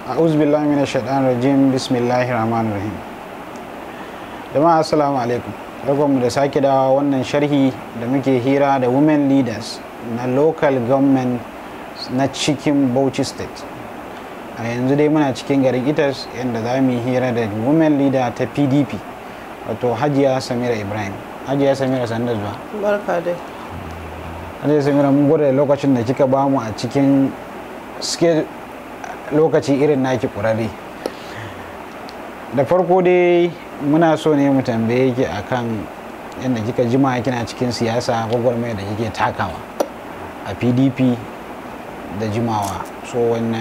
a'udhu billahi minash shaitanir rajim bismillahir rahmanir rahim jama'a assalamu alaikum mu da sake dawa wannan sharhi da muke hira da women leaders na local government na cikin bauchi state a yanzu dai muna cikin garin itas yadda za mu yi hira da women leader ta pdp wato hajiya samira ibrahim hajiya samira sanda zuwa barka dai hajiya samira mun gode da lokacin da kika bamu a cikin suke lokaci irin naki kurare da farko dai muna so ne mu tambaye ki akan yadda kika jima kina cikin siyasa gwagwarmaya da kike takawa a pdp da jimawa so wanne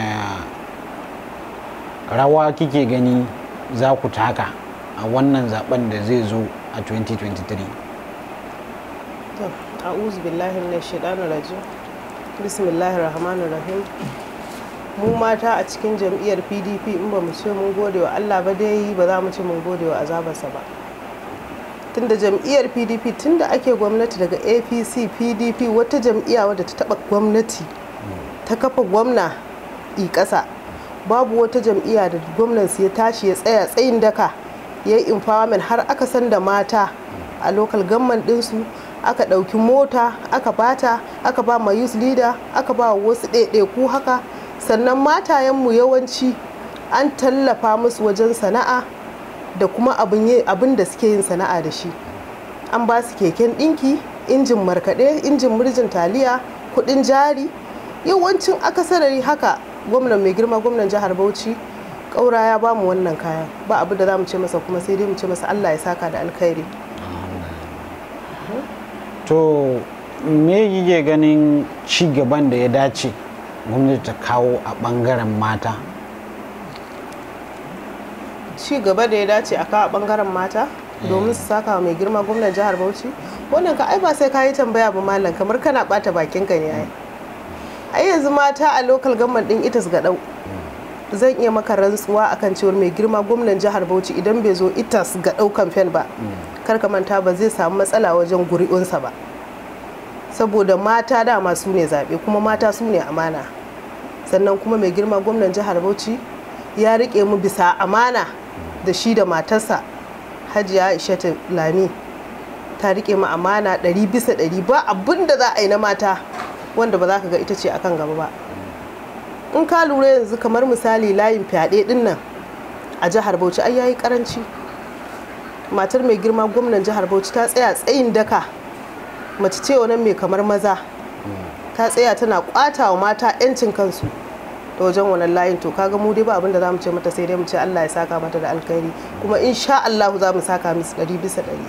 rawa kike gani za ku taka a wannan zaben da zai zo a 2023 to a'udhu billahi minash shaitanir rajim bismillahir rahmanir rahim mu mata a cikin jam'iyyar pdp in ba mu ce mun gode wa allah ba dai ba za mu ce mun gode wa azabarsa ba tunda jam'iyyar pdp tunda ake gwamnati daga apc pdp wata jam'iyya wadda ta taba gwamnati ta kafa gwamna i ƙasa babu wata jam'iyya da gwamnansu ya tashi ya tsaya tsayin daka ya yi empowerment har aka san da mata a local government ɗinsu aka ɗauki mota aka bata aka ba ma youth leader aka ba wasu ɗaiɗaiku haka sannan matayenmu yawanci an tallafa musu wajen sana'a da kuma abin da suke yin sana'a da shi an ba su keken ɗinki injin markaɗe injin murjin taliya kuɗin jari yawancin akasarari haka gwamnan mai girma gwamnan jihar bauchi ƙaura ya ba mu wannan kayan ba abu da za mu ce masa kuma sai dai mu ce masa allah ya saka da alkhairi to me kike ganin ci gaban da ya dace gwamnati ta kawo a bangaren mata ci gaba da ya dace a kawo bangaren mata domin su saka mai girma gwamnan jihar bauchi wannan ka ai ba sai ka yi tambaya ba malam kamar kana bata bakin ka ne ai ai yanzu mata a local government din itas gadau zan iya maka rantsuwa akan cewar mai girma gwamnan jihar bauchi idan bai zo itas gadau kamfen ba kar ka manta ba zai samu matsala wajen guri'unsa ba saboda mata dama su ne zaɓe kuma mata su ne amana sannan kuma mai girma gwamnan jihar bauchi ya riƙe mu bisa amana da shi da matarsa hajiya aishatu lami ta riƙe mu amana ɗari bisa ɗari ba abin da za a yi na mata wanda ba za ka ga ita ce akan gaba ba in ka lura yanzu kamar misali layin fyaɗe ɗin nan a jihar bauchi ai yayi karanci matar mai girma gwamnan jihar bauchi ta tsaya tsayin daka mace ce wannan mai kamar maza ta tsaya tana kwata wa mata 'yancin kansu ta wajen wannan layin to kaga mu dai ba abin da za mu ce mata sai dai mu ce Allah ya saka mata da alkhairi kuma insha Allah za mu saka musu ɗari bisa ɗari.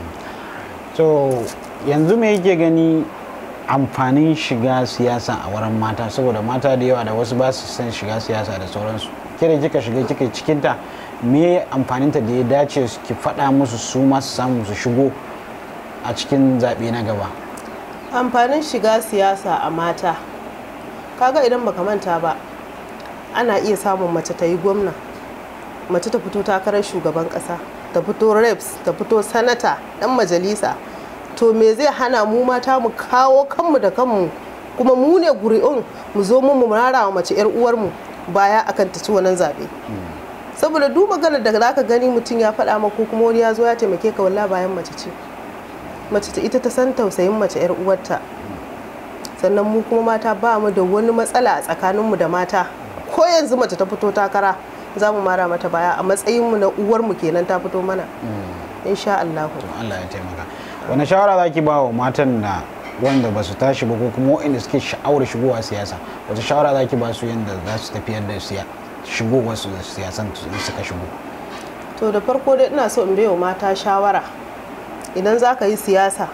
to yanzu me yake gani amfanin shiga siyasa a wurin mata saboda mata da yawa da wasu ba su son shiga siyasa da sauransu kira kika shiga kika cikinta me amfaninta da ya dace ki faɗa musu su masu samu su shigo a cikin zaɓe na gaba amfanin shiga siyasa a mata kaga idan baka manta ba ana iya samun mace ta yi gwamna mace ta fito takarar shugaban ƙasa ta fito reps ta fito sanata ɗan majalisa to me zai hana mu mata mu kawo kanmu da kanmu kuma mu ne guri'un mu zo mu mu rara wa mace 'yar uwarmu baya akan ta ci wannan zaɓe saboda duk maganar da zaka gani mutum ya faɗa maka ko kuma wani ya zo ya taimake ka walla bayan mace ce mace ta ita ta san tausayin mace yar uwarta sannan mu kuma mata ba mu da wani matsala a tsakaninmu da mata ko yanzu mace ta fito takara za mu mara mata baya a matsayinmu na uwarmu kenan ta fito mana insha Allah Allah ya taimaka wani shawara za ki ba wa matan da wanda ba su tashi ba ko kuma waɗanda suke sha'awar shigowa siyasa wata shawara za ki ba su yadda za su tafiyar da shigowar su siyasan suka shigo to da farko dai ina so in bai wa mata shawara idan za ka yi siyasa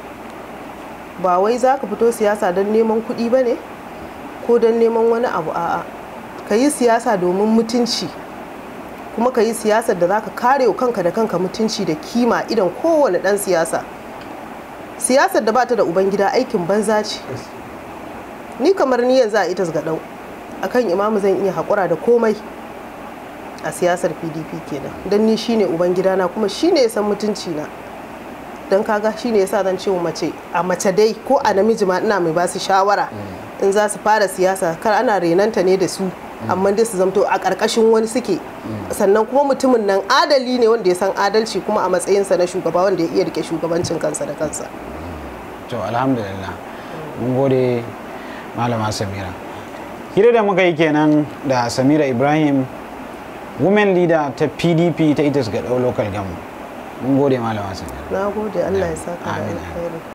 ba wai za ka fito siyasa don neman kuɗi ba ne ko don neman wani abu a'a ka yi siyasa domin mutunci kuma ka yi siyasar da za ka kare wa kanka da kanka mutunci da kima idan kowane ɗan siyasa siyasar da bata da ubangida aikin banza ce ni kamar ni yanzu a itas ga ɗau akan imamu zan iya haƙura da komai a siyasar pdp kenan don ni shine ubangidana kuma shine ya san mutunci na don kaga shine yasa zan ce wa mace a mace dai ko a namiji ma ina mai basu shawara in za su fara siyasa kar ana renanta ne da su amma dai su zamto a ƙarƙashin wani suke sannan kuma mutumin nan adali ne wanda ya san adalci kuma a matsayinsa na shugaba wanda ya iya rike shugabancin kansa da kansa to alhamdulillah mun gode malama samira hira da muka yi kenan da samira ibrahim women leader ta pdp ta ita ga local gamu mun gode malama samira na gode allah ya saka da Amin. alkhairi